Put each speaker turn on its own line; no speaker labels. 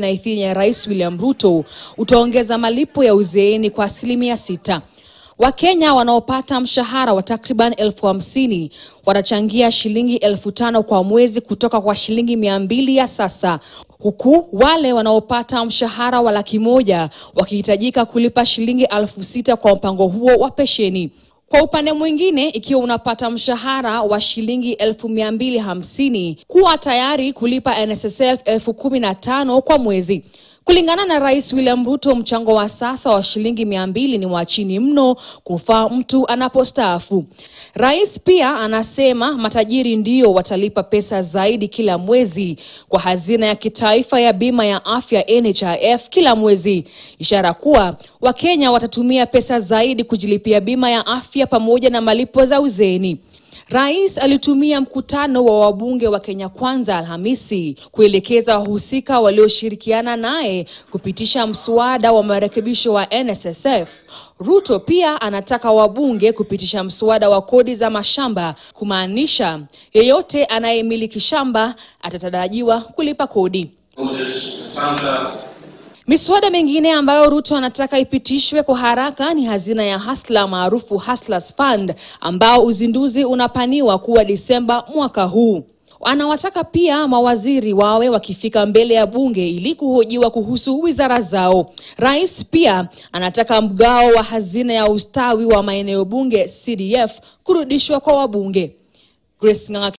na idhini ya Rais William Ruto utaongeza malipo ya uzeeni kwa asilimia sita. Wakenya wanaopata mshahara wa takriban elfu hamsini watachangia shilingi elfu tano kwa mwezi kutoka kwa shilingi mia mbili ya sasa, huku wale wanaopata mshahara wa laki moja wakihitajika kulipa shilingi elfu sita kwa mpango huo wa pesheni. Kwa upande mwingine, ikiwa unapata mshahara wa shilingi elfu mia mbili hamsini kuwa tayari kulipa NSSF elfu kumi na tano kwa mwezi. Kulingana na Rais William Ruto, mchango wa sasa wa shilingi mia mbili ni wa chini mno kufaa mtu anapostaafu. Rais pia anasema matajiri ndio watalipa pesa zaidi kila mwezi kwa hazina ya kitaifa ya bima ya afya NHIF kila mwezi, ishara kuwa Wakenya watatumia pesa zaidi kujilipia bima ya afya pamoja na malipo za uzeeni. Rais alitumia mkutano wa wabunge wa Kenya Kwanza Alhamisi kuelekeza wahusika walioshirikiana naye kupitisha mswada wa marekebisho wa NSSF. Ruto pia anataka wabunge kupitisha mswada wa kodi za mashamba, kumaanisha yeyote anayemiliki shamba atatarajiwa kulipa kodi.
Moses Wetangula,
Miswada mingine ambayo Ruto anataka ipitishwe kwa haraka ni hazina ya Hustler maarufu Hustlers Fund ambao uzinduzi unapaniwa kuwa Disemba mwaka huu. Anawataka pia mawaziri wawe wakifika mbele ya bunge ili kuhojiwa kuhusu wizara zao. Rais pia anataka mgao wa hazina ya ustawi wa maeneo bunge CDF kurudishwa kwa wabunge. Grace Ng'ang'a